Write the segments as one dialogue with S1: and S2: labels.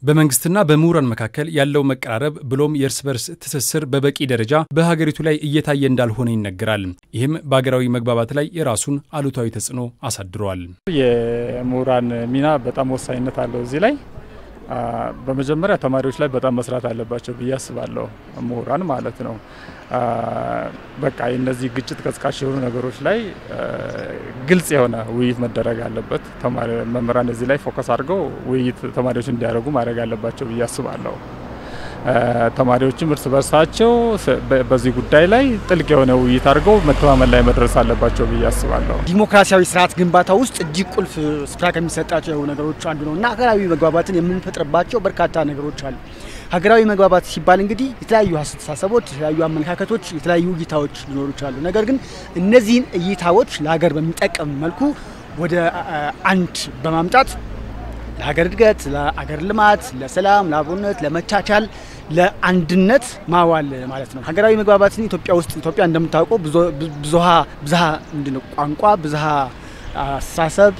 S1: በመንግስትና በምሁራን መካከል ያለው መቀራረብ ብሎም የእርስ በርስ ትስስር በበቂ ደረጃ በሀገሪቱ ላይ እየታየ እንዳልሆነ ይነገራል። ይህም በሀገራዊ መግባባት ላይ የራሱን አሉታዊ ተጽዕኖ አሳድረዋል።
S2: የምሁራን ሚና በጣም ወሳኝነት አለው እዚህ ላይ በመጀመሪያ ተማሪዎች ላይ በጣም መስራት አለባቸው ብዬ አስባለሁ። ምሁራን ማለት ነው። በቃ እነዚህ ግጭት ቀስቃሽ የሆኑ ነገሮች ላይ ግልጽ የሆነ ውይይት መደረግ አለበት። መምህራን እዚህ ላይ ፎከስ አድርገው ውይይት ተማሪዎች እንዲያደርጉ ማድረግ አለባቸው ብዬ አስባለሁ። ተማሪዎችም እርስ በርሳቸው በዚህ ጉዳይ ላይ ጥልቅ የሆነ ውይይት አድርገው መተማመን ላይ መድረስ አለባቸው ብዬ አስባለሁ።
S3: ዲሞክራሲያዊ ስርዓት ግንባታ ውስጥ እጅግ ቁልፍ ስፍራ ከሚሰጣቸው ነገሮች አንዱ ነው እና ሀገራዊ መግባባትን የምንፈጥርባቸው በርካታ ነገሮች አሉ። ሀገራዊ መግባባት ሲባል እንግዲህ የተለያዩ አስተሳሰቦች፣ የተለያዩ አመለካከቶች፣ የተለያዩ እይታዎች ሊኖሩ ይችላሉ። ነገር ግን እነዚህን እይታዎች ለሀገር በሚጠቅም መልኩ ወደ አንድ በማምጣት ለሀገር እድገት፣ ለሀገር ልማት፣ ለሰላም፣ ለአብሮነት፣ ለመቻቻል፣ ለአንድነት ማዋል ማለት ነው። ሀገራዊ መግባባትን ኢትዮጵያ ውስጥ ኢትዮጵያ እንደምታውቀው ብዙሃ ብዝሃ ምንድን ነው ቋንቋ፣ ብዝሃ አስተሳሰብ፣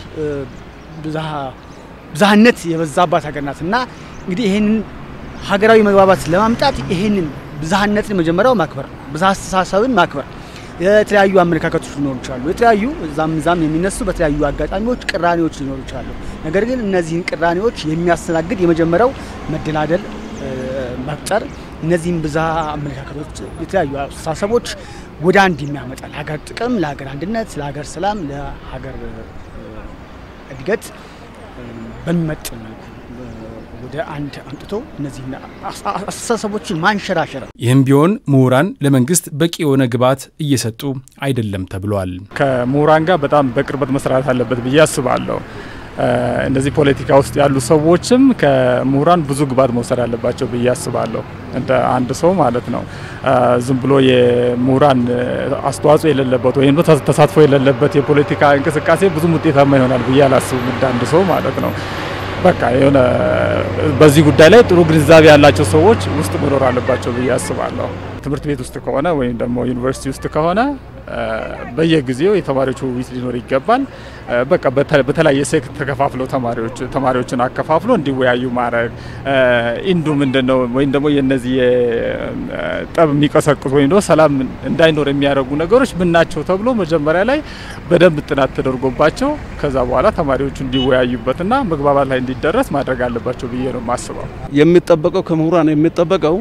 S3: ብዝሃነት የበዛባት ሀገር ናት እና እንግዲህ ይህንን ሀገራዊ መግባባት ለማምጣት ይህንን ብዝሃነትን መጀመሪያው ማክበር ነው። ብዝሃ አስተሳሰብን ማክበር የተለያዩ አመለካከቶች ሊኖሩ ይችላሉ። የተለያዩ እዛም እዛም የሚነሱ በተለያዩ አጋጣሚዎች ቅራኔዎች ሊኖሩ ይችላሉ። ነገር ግን እነዚህን ቅራኔዎች የሚያስተናግድ የመጀመሪያው መደላደል መፍጠር፣ እነዚህም ብዝሃ አመለካከቶች፣ የተለያዩ አስተሳሰቦች ወደ አንድ የሚያመጣ ለሀገር ጥቅም፣ ለሀገር አንድነት፣ ለሀገር ሰላም፣ ለሀገር እድገት በሚመጥን መልኩ ወደ አንድ አምጥቶ እነዚህ አስተሳሰቦችን ማንሸራሸር።
S1: ይህም ቢሆን ምሁራን ለመንግስት በቂ የሆነ ግብዓት እየሰጡ አይደለም ተብሏል።
S2: ከምሁራን ጋር በጣም በቅርበት መስራት አለበት ብዬ አስባለሁ። እነዚህ ፖለቲካ ውስጥ ያሉ ሰዎችም ከምሁራን ብዙ ግብዓት መውሰድ አለባቸው ብዬ አስባለሁ። እንደ አንድ ሰው ማለት ነው። ዝም ብሎ የምሁራን አስተዋጽኦ የሌለበት ወይም ተሳትፎ የሌለበት የፖለቲካ እንቅስቃሴ ብዙም ውጤታማ ይሆናል ብዬ አላስብም። እንደ አንድ ሰው ማለት ነው። በቃ የሆነ በዚህ ጉዳይ ላይ ጥሩ ግንዛቤ ያላቸው ሰዎች ውስጥ መኖር አለባቸው ብዬ አስባለሁ። ትምህርት ቤት ውስጥ ከሆነ ወይም ደግሞ ዩኒቨርሲቲ ውስጥ ከሆነ በየጊዜው የተማሪዎች ውይይት ሊኖር ይገባል። በቃ በተለያየ ሴክት ተከፋፍለው ተማሪዎች ተማሪዎችን አከፋፍሎ እንዲወያዩ ማድረግ ኢንዱ ምንድን ነው ወይም ደግሞ የነዚህ ጠብ የሚቀሰቅሱ ወይም ደግሞ ሰላም እንዳይኖር የሚያደርጉ ነገሮች ምን ናቸው ተብሎ መጀመሪያ ላይ በደንብ ጥናት ተደርጎባቸው ከዛ በኋላ ተማሪዎቹ እንዲወያዩበትና መግባባት ላይ እንዲደረስ ማድረግ አለባቸው ብዬ ነው የማስበው።
S4: የሚጠበቀው ከምሁራን የሚጠበቀው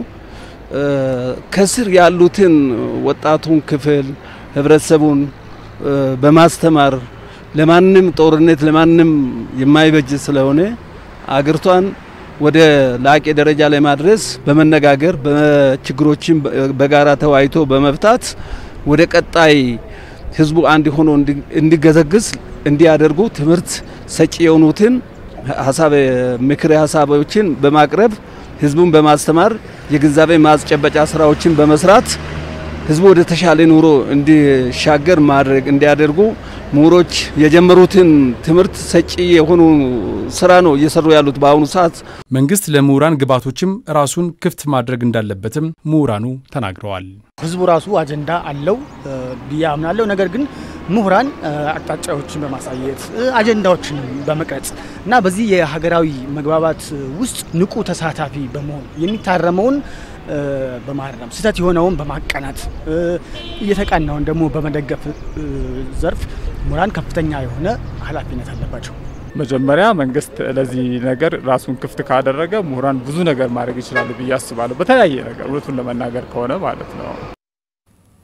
S4: ከስር ያሉትን ወጣቱን ክፍል ህብረተሰቡን በማስተማር ለማንም ጦርነት ለማንም የማይበጅ ስለሆነ አገሪቷን ወደ ላቄ ደረጃ ለማድረስ በመነጋገር በችግሮችን በጋራ ተወያይቶ በመፍታት ወደ ቀጣይ ህዝቡ አንድ ሆኖ እንዲገዘግዝ እንዲያደርጉ ትምህርት ሰጪ የሆኑትን ሀሳብ ምክር ሀሳቦችን በማቅረብ ህዝቡን በማስተማር የግንዛቤ ማስጨበጫ ስራዎችን በመስራት ህዝቡ ወደ ተሻለ ኑሮ እንዲሻገር ማድረግ እንዲያደርጉ ምሁሮች የጀመሩትን ትምህርት ሰጪ የሆኑ ስራ ነው እየሰሩ ያሉት በአሁኑ ሰዓት።
S1: መንግስት ለምሁራን ግብዓቶችም ራሱን ክፍት ማድረግ እንዳለበትም ምሁራኑ ተናግረዋል።
S3: ህዝቡ ራሱ አጀንዳ አለው ብዬ አምናለሁ። ነገር ግን ምሁራን አቅጣጫዎችን በማሳየት አጀንዳዎችን በመቅረጽ እና በዚህ የሀገራዊ መግባባት ውስጥ ንቁ ተሳታፊ በመሆን የሚታረመውን በማረም ስህተት የሆነውን በማቀናት እየተቃናውን ደግሞ በመደገፍ ዘርፍ ምሁራን ከፍተኛ የሆነ ኃላፊነት አለባቸው።
S2: መጀመሪያ መንግስት ለዚህ ነገር ራሱን ክፍት ካደረገ ምሁራን ብዙ ነገር ማድረግ ይችላሉ ብዬ አስባለሁ። በተለያየ ነገር እውነቱን ለመናገር ከሆነ ማለት ነው።